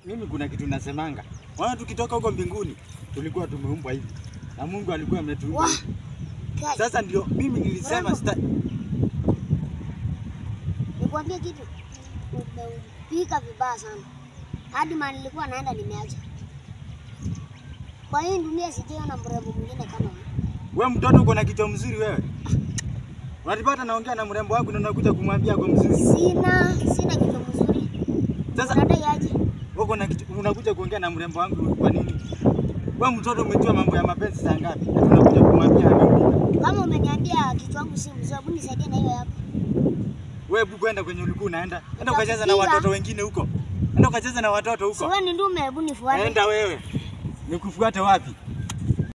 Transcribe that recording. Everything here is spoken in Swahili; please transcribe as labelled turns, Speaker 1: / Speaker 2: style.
Speaker 1: mimi kuna kitu nasemanga. Wana tukitoka huko mbinguni tulikuwa tumeumbwa hivi. Na Mungu alikuwa ametuumba.
Speaker 2: Wah.
Speaker 1: hivi.
Speaker 2: Kai,
Speaker 1: Sasa ndio mimi nilisema
Speaker 2: Mrembo.
Speaker 1: sita
Speaker 2: nikwambie kitu, umeupika vibaya sana, hadi mahali nilikuwa naenda nimeacha. Kwa hii dunia sijaona mrembo mwingine kama wewe.
Speaker 1: we mtoto uko na kichwa mzuri wewe. Unatipata naongea na mrembo wangu na unakuja kumwambia ako mzuri.
Speaker 2: Sina sina kichwa mzuri.
Speaker 1: Sasa
Speaker 2: Unadai aje?
Speaker 1: uko na kichwa unakuja kuongea na mrembo wangu kwa nini? We mtoto umejua mambo ya mapenzi saa ngapi? Na tunakuja kumwambia ameumbika.
Speaker 2: Kama umeniambia kichwa wangu si mzuri, hebu nisaidie na hiyo yako.
Speaker 1: Wewe hebu kwenda kwenye ulikuwa unaenda. Enda ukacheza na
Speaker 2: Nitakupiga.
Speaker 1: watoto wengine huko. Enda ukacheza na watoto
Speaker 2: Si
Speaker 1: huko.
Speaker 2: wewe ni ndume, hebu nifuate.
Speaker 1: Enda wewe. Nikufuate wapi?